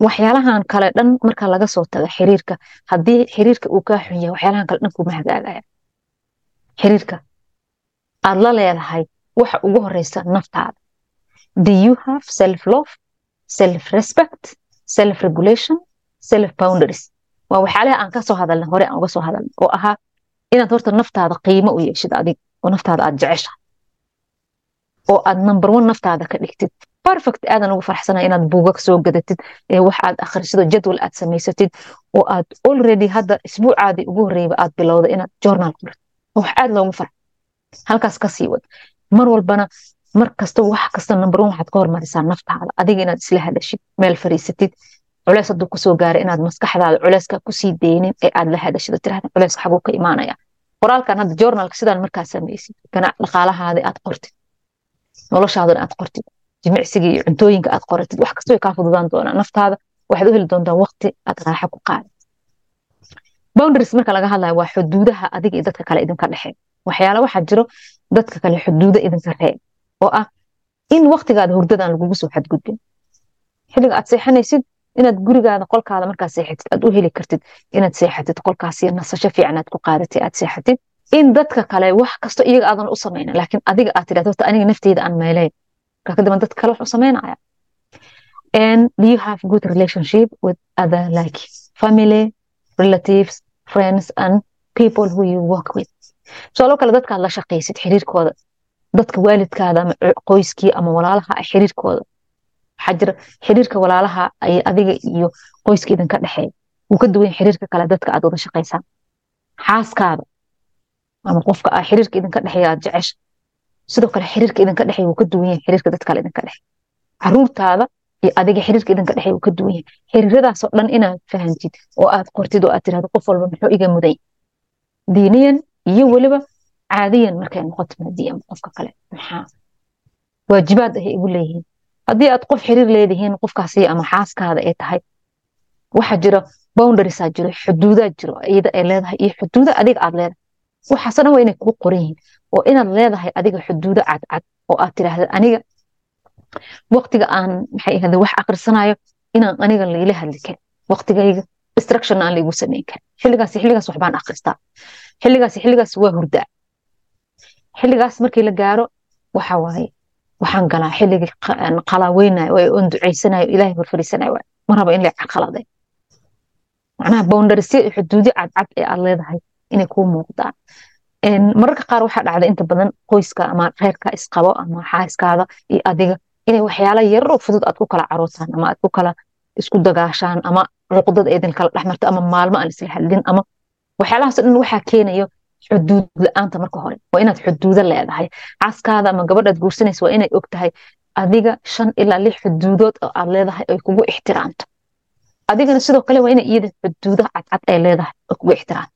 waxyaalahan kale dhan marka laga soo taga xiriirka haddii xiriirka uu kaa xun yahay waxyaalahan kale dhan kuma hagaagaya xiriirka aad la leedahay waxa ugu horeysa naftaada do you have self love self respect self regulation self boundaries waa waxyaalaha aan kasoo hadalna hore aan uga soo hadalna oo ahaa inaad horta naftaada qiimo u yeeshid adig oo naftaada aad jeceshahay oo aad number one naftaada ka dhigtid perfect aadan ugu farxsanaya inaad buugag soo gadatid wax aad akhrisidoo jadwal aad samaysatid oo aad already hadda isbuucaadii ugu horreeyba aad bilowda inaad journal qorid wax aad loogu farx halkaas ka sii wad mar walbana mar kasta wax kasta number one waxaad ka hormarisaa naftaada adiga inaad isla hadashid meel fariisatid culeys hadduu kusoo gaara inaad maskaxdaada culeyska kusii deynin ee aad la hadashid tirahda culeyska xaguu ka imaanaya qoraalkan hadda journalka sidaan markaa samaysid ganac dhaqaalahaada aad qortid noloshaadana aad qortid jimicsiga iyo cuntooyinka aad qoratid wax kasta way kaa fududaan doonaa naftaada waxaad u heli doontaa waqti aad raaxa ku qaadid boundaries marka laga hadlayo waa xuduudaha adiga iyo dadka kale idinka dhexeey waxyaala waxaa jiro dadka kale xuduuda idinka reeb oo ah in waqtigaada hurdadan lagugu soo xadgudbin xilliga aad seexanaysid inaad gurigaada qolkaada markaa seexatid aad u heli kartid inaad seexatid qolkaasi nasasho fiican aad ku qaadatid aad seexatid in dadka kale wax kasto iyaga aadan u samayna laakiin adiga aad tidhahdo horta aniga nafteyda aan meelayn marka kadib dadka kale wax u samaynaya and do you have good relationship with other like family relatives friends and people who you work with tusaalo kale dadkaad la shaqaysid xiriirkooda dadka waalidkaada ama qoyskii ama walaalaha ah xiriirkooda waxaa jira xiriirka walaalaha ay adiga iyo qoyska idinka dhexeeya wuu ka duwan xiriirka kale dadka aad wada shaqaysaan xaaskaada ama qofka ah xiriirka idinka dhexeeya aad jecesha sidoo kale xiriirka idinka dhexeeya wuu ka duwan yahay xiriirka dad kale idinka dhexeeya caruurtaada iyo adiga xiriirka idinka dhexeeya wuu ka duwan yahay xiriiradaasoo dhan inaad fahantid oo aad qortid oo aad tirahdo qof walba muxuu iga mudan diiniyan iyo weliba caadiyan markay noqoto maadiyan qofka kale maxaa waajibaad ay igu leeyihiin haddii aad qof xiriir leedihiin qofkaasi ama xaaskaada ay tahay waxaa jira boundariesaa jiro xuduudaa jiro iyada ay leedahay iyo xuduuda adiga aad leedahay waxaasoo dhan waa inay kugu qoran yihiin oo inaad leedahay adiga xuduudo cadcad oo aad tiraahda aniga waqtiga aan maxay ahade wax akrisanayo inaan aniga laila hadli karin waqtigayga distraction aan laigu samayn karin xilligaas xilligaas waxbaan akristaa xilligaas xilligaas waa hurdaa xilligaas markii la gaaro waxa waaye waxaan galaa xilligii qalaweynayo oo on ducaysanayo ilaahay horfariisanayo mar raba in la caqaladay macnaha boundarisyo iyo xuduudyo cadcad ee aad leedahay inay kuu muuqdaan mararka qaar waxaa dhacda inta badan qoyska ama reerka isqabo ama xaaskaada iyo adiga inay waxyaala yaroo fudud aad ku kala carootaan ama aad ku kala isku dagaashaan ama cuqdad idin kala dhexmarto ama maalmo aan isla hadlin ama waxyaalahaas dhan waxaa keenayo xuduud la-aanta marka hore waa inaad xuduudo leedahay xaaskaada ama gabadhaad guursanaysa waa inay og tahay adiga shan ilaa lix xuduudood oo aad leedahay ay kugu ixtiraamto adigana sidoo kale waa inay iyada xuduudo cadcad ay leedahay oo kugu ixtiraamto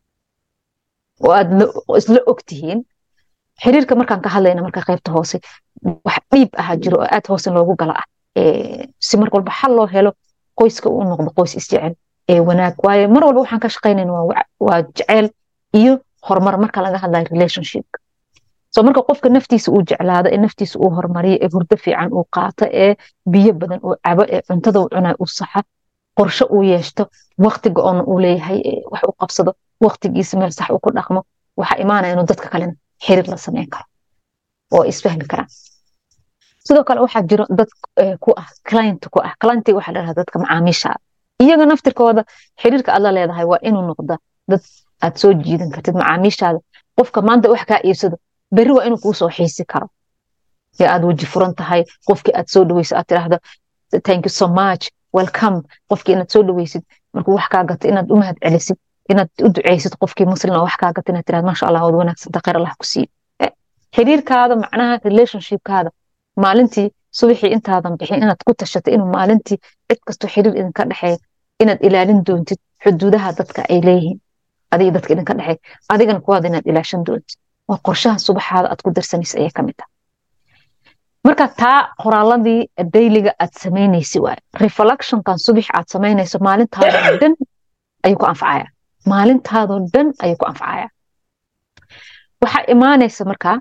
oo aad isla og tihiin xiriirka markaan ka hadlayna marka qaybta hoose wax dhiib ahaa jiro oo aad hoose loogu gala ah si mar walba xal loo helo qoyska uu noqdo qoys isjecel ee wanaag waaye mar walba waxaan ka shaqaynayna waa jecel iyo horumar marka laga hadlayo relationshipka so marka qofka naftiisa uu jeclaado ee naftiisa uu horumariyo ee hurdo fiican uu qaato ee biyo badan uu cabo ee cuntada uu cunayo uu saxa qorshe uu yeeshto waqti go-on uu leeyahay wax uu qabsado waqtigiisa meel sax uu ku dhaqmo waxaa imaanaya inuu dadka kalena xiriir la sameyn karo oo isfahmi karaan sidoo kale waxaa jiro dad ku ah client ku ah clientiga waxaa la dhahdaa dadka macaamiishaada iyaga naftirkooda xiriirka aad la leedahay waa inuu noqda dad aad soo jiidan kartid macaamiishaada qofka maanta wax kaa iibsado berri waa inuu kuu soo xiisi karo ee aad weji furan tahay qofkii aad soo dhaweyso aad tiraahdo thank you so much welcome qofkii inaad soo dhaweysid markuu wax kaa gato inaad u mahad celisid inaad u duceysid qofkii muslima wax kaa gato inaad tirahdo maasha allah waad wanaagsanta khayr allah ku siiyo xiriirkaada macnaha relationshipkaada maalintii subaxii intaadan bixin inaad ku tashato inuu maalintii cid kastoo xiriir idinka dhexeeya inaad ilaalin doontid xuduudaha dadka ay leeyihiin adiga dadka idinka dhexeeya adigana kuwaada inaad ilaashan doontid waa qorshaha subaxaada aad ku darsanaysa ayay kamid tahay marka taa qoraaladii dayliga aad samaynaysi waaye reflectionkan subax aad samaynayso maalintaadoo dhan ayuu ku anfacaya maalintaadoo dhan ayuu ku anfacaya waxaa imaanaysa markaa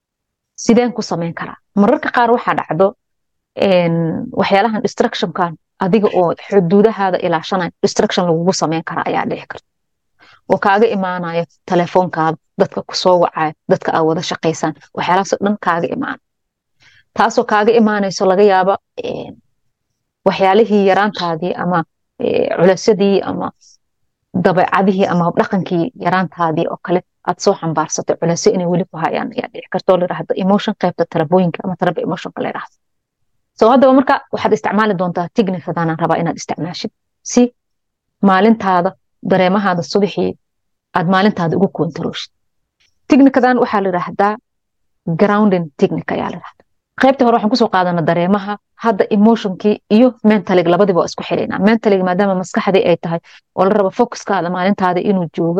sideen ku samayn karaa mararka qaar waxaa dhacdo waxyaalahan distractionkan adiga oo xuduudahaada ilaashanaya distraction lagugu sameyn kara ayaa dhici karta oo kaaga imaanayo telefoonkaada dadka kusoo wacaya dadka aad wada shaqaysaan waxyaalahaasoo dhan kaaga imaana taasoo kaaga imaanayso laga yaaba waxyaalihii yaraantaadii ama culaysyadii ama dabeecadihii ama dhaqankii yaraantaadii oo kale aad soo xambaarsatay culaysyo inay weli ku hayaan ayaa dhici karta oo layidhahdo emotion qaybta talabooyinka ama talaba emotionka la yidhahdo so haddaba marka waxaad isticmaali doontaa tignikadaanaan rabaa inaad isticmaashid si maalintaada dareemahaada subaxii aad maalintaada ugu kontarooshid tignikadan waxaa la yidhaahdaa grounding technic ayaa la yidhahdaa qaybtii hore waxaan kusoo qaadana dareemaha hadda emotionkii iyo mentalig labadiba waa isku xiraynaa mentalig maadaama maskaxdii ay tahay oo la rabo focuskaada maalintaada inuu joogo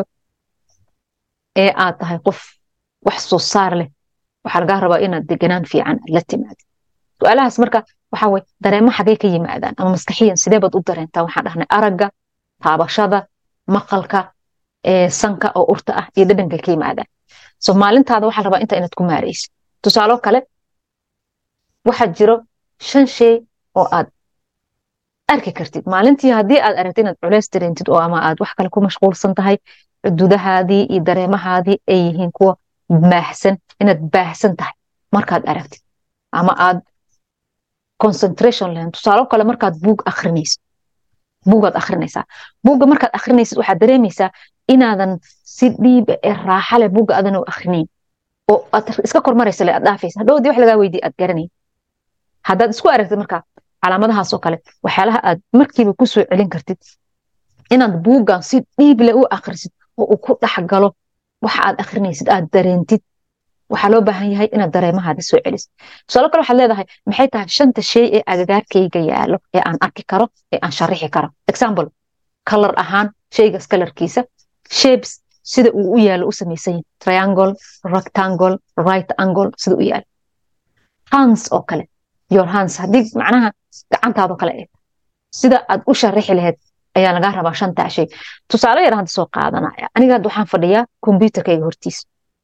ee aad tahay qof wax soo saar leh waxaa lagaa rabaa inaad deganaan fiican aad la timaadid su-aalahaas marka waxaa weye dareemo xagee ka yimaadaan ama maskaxiyan sidee baad u dareentaa waxaan dhahnay aragga taabashada maqalka sanka oo urta ah iyo dhadhanka ka yimaadaan so maalintaada waxaa rabaa inta inaad ku maaraysid tusaalo kale waxaa jiro shan shay oo aad arki kartid maalintii haddii aad aragtid inaad culeys dareentid oo ama aad wax kale ku mashquulsan tahay xuduudahaadii iyo dareemahaadii ay yihiin kuwa baahsan inaad baahsan tahay markaad aragtid ama aad concentration lahayn tusaalo kale markaad buug akrinaysid buugaad akrinaysaa buugga markaad akrinaysid waxaad dareemaysaa inaadan si dhiiba ee raaxa leh buugga aadan u akrinayn oo aad iska kormaraysa le aad dhaafaysa hadhowdii wax lagaa weydiye aad garanayn haddaad isku aragtid marka calaamadahaasoo kale waxyaalaha aad markiiba ku soo celin kartid inaad buuggan si dhiible u akrisid oo uu ku dhex galo waxa aad akrinaysid aad dareentid waxaa loo baahan yahay inaad dareemahaada soo celisid tusaalo kale waxaad leedahay maxay tahay shanta shay ee agagaarkayga yaalo ee aan arki karo ee aan sharixi karo example color ahaan shaygaas colorkiisa shapes sida uu u yaalo u samaysan yahay triangle rectangle right angle sida u yaalo hands oo kale your hands haddii macnaha gacantaadoo kale eeg sida aad u sharixi lahayd ayaa lagaa rabaa shantaa shay tusaale yar hadda soo qaadanaya aniga hadda waxaan fadhiyaa kombyuterkayga hortiisa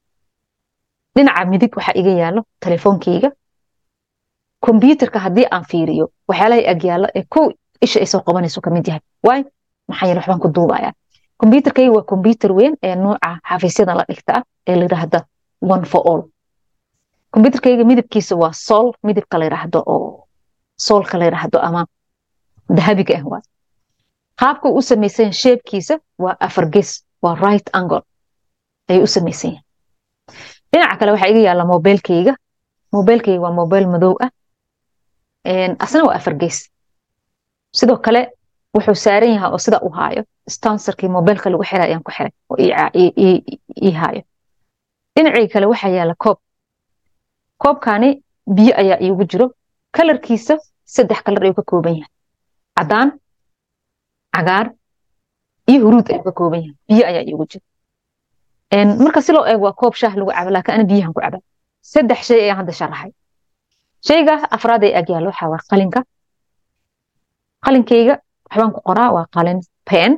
dhinaca midig waxaa iga yaalo telefoonkayga kombyuterka haddii aan fiiriyo waxyaalaha ag yaalo ee kow isha ay soo qabanayso kamid yahay waay maxaa yeele waxbaan ku duubayaa kombyuterkayga waa kombyuter weyn ee nooca xafiisyada la dhigta ah ee la yidhaahda one for all kombyuterkayga midabkiisa waa sool midabka la yidhaahdo oo soolka la yidhaahdo ama dahabiga ah waay qaabka u samaysan sheebkiisa waa afar ges waa right angle ayuu u samaysan yahay dhinaca kale waxaa iga yaalla mobilkayga mobilkayga waa mobil madow ah asna waa afar ges sidoo kale wuxuu saaran yahay oo sida u haayo stanserkii mobilka lagu xiray ayaan ku xiray oo ii haayo dhinacii kale waxaa yaalla koob koobkani biyo ayaa iigu jiro kalarkiisa saddex kalar ayuu ka kooban yahay caddaan cagaar iyo huruud ayuu ka kooban yahay biyo ayaa iigu jiro marka si loo eego waa koob shaah lagu cabo laakiin ana biyahan ku caba saddex shay ayaan hadda sharaxay shayga afraad ay agyaalo waxaa waa qalinka qalinkayga waxbaan ku qoraa waa qalin pen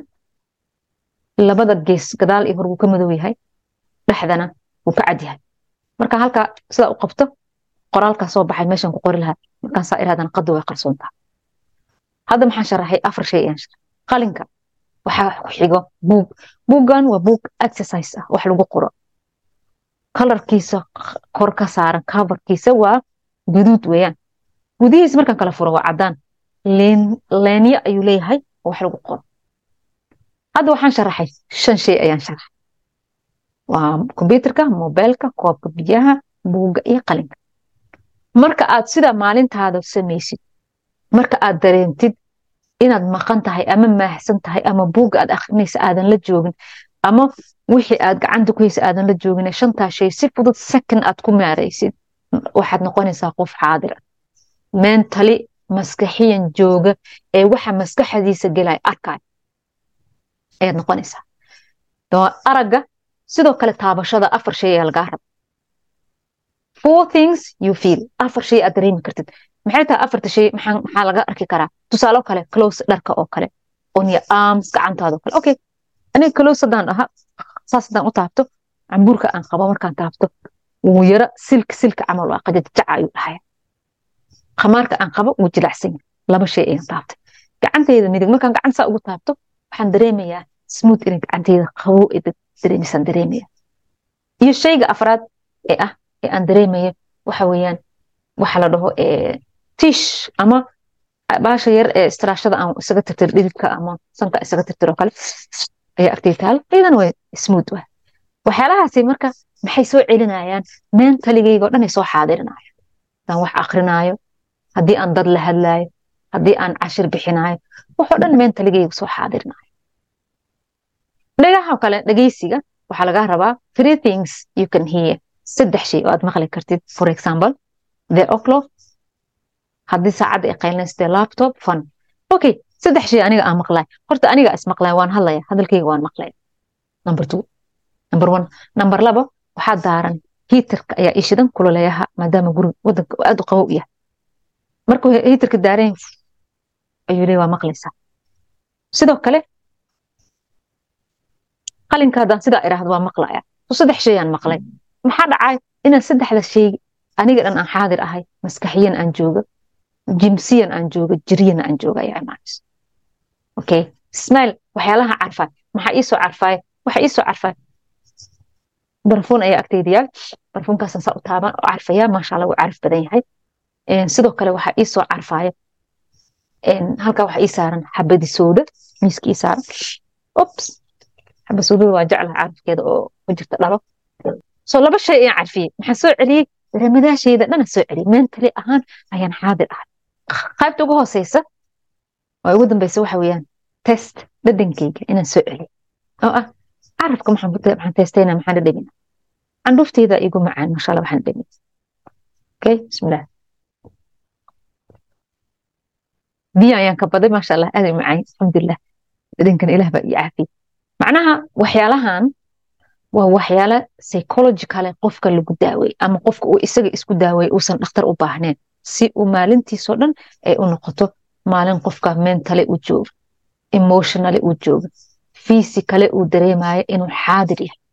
labada gees gadaal iyo hor wuu ka madow yahay dhexdana wuu ka cad yahay marka halka sidaa u qabto qoraalkaa soo baxay meeshan ku qori lahaa markaan saa irahdana qadu way qarsoontaa hadda maxaan sharaxay afar shay ayaan sharaxay qalinka waxaa ku xigo buug buuggan waa buug exercise ah wax lagu qoro kalarkiisa kor ka saaran coverkiisa waa guduud weeyaan gudihiisa markaan kala furo waa caddaan leenyo ayuu leeyahay oo wax lagu qoro hadda waxaan sharaxay shan shay ayaan sharaxay waa kombyuterka mobilka koobka biyaha buugga iyo qalinka marka aad sida maalintaada samaysid marka aad dareentid inaad maqan tahay ama maahsan tahay ama buugga aad akrinaysa aadan la joogin ama wixii aad gacanta ku haysa aadan la joogin shantaa shay si fudud second aad ku maaraysid waxaad noqonaysaa qof xaadir ah mentally maskaxiyan jooga ee waxa maskaxdiisa gelay arkay ayaad noqonaysaa aragga sidoo kale taabashada afar shay ayaa lagaa raba four things you feel afar shay aad dareemi kartid maxay tahay afarta shay maxaa laga arki karaa tusaalo kale close dharka oo kale on your arms gacantaada oo kale okay aniga close haddaan dhaha saas haddaan u taabto cambuurka aan qabo markaan taabto wuu yara silka silka camal waa qajajaca ayuu dhahaya khamaarka aan qabo wuu jilacsan yahay laba shay ayaan taabtay gacanteyda midig markaan gacan saa ugu taabto waxaan dareemayaa smooth inay gacanteyda qabow ee dareemisaan dareemaya iyo shayga afraad ee ah ee aan dareemayo waxa weeyaan waxa la dhaho tish ama baasha yar ee istiraashada aan isaga tirtir dhididka ama sanka isaga tirtir oo kale ayaa agtay taal iyadana way smooth wa waxyaalahaasi marka maxay soo celinayaan mentaligayga o dhan ay soo xaadirinayaan haddaan wax akrinaayo haddii aan dad la hadlaayo haddii aan cashir bixinaayo waxoo dhan mentaligayga soo xaadirinayo dhagaha kale dhageysiga waxaa lagaa rabaa three things you can hear saddex shay oo aad maqli kartid for example the o'clock haddii saacadda ay qaylinayste laptop fun okay saddex shay aniga aan maqlay horta aniga is maqlay waan hadlaya hadalkayga waan maqlaya number two number one number labo waxaa daaran hiitarka ayaa ishidan kululeeyaha maadaama guriga wadanka aad u qabow yahay markuu hiitarka daaran ayuu leeyahay waa maqlaysaa sidoo kale qalinka haddaan sidaa idhaahdo waa maqlaya so saddex shayaan maqlay maxaa dhacay inaan saddexda shay aniga dhan aan xaadir ahay maskaxiyan aan jooga jimsiyan aan jooga jiryan aan jooga ayaa imaanayso okay smile waxyaalaha carfay maxaa iisoo carfay waxa iisoo carfay barfuun ayaa agteyda yaal barfuunkaasan saa u taaban oo carfaya maasha allah wuu carf badan yahay sidoo kale waxaa iisoo carfaya halkaa waxaa ii saaran xabadi sooda miiska ii saaran ops xabad soodada waa jeclaha carafkeeda oo ku jirta dhalo so laba shay ayaan carfiyey maxaa soo celiyey ramadaashayda dhana soo celiyey mentally ahaan ayaan xaadir ahay qaybta ugu hooseysa oo ugu dambeysa waxa weeyaan test dhadhankeyga inaan soo celiyo oo ah carafka maxaan testayna maxaan dhadhamina candhuufteyda igu macaan masha allah waxaan dhadhamina okay bismillah biyo ayaan ka baday maasha allah aad ay macaan alxamdulilah dhadhankan ilaah baa ii caafiyey macnaha waxyaalahan waa waxyaala psychologicale qofka lagu daawey ama qofka uu isaga isku daawey uusan dhakhtar u baahneen si uu maalintiisoo dhan ay u noqoto maalin qofka mentally u joogo emotionally u joogo physically uu dareemayo inuu xaadir yahay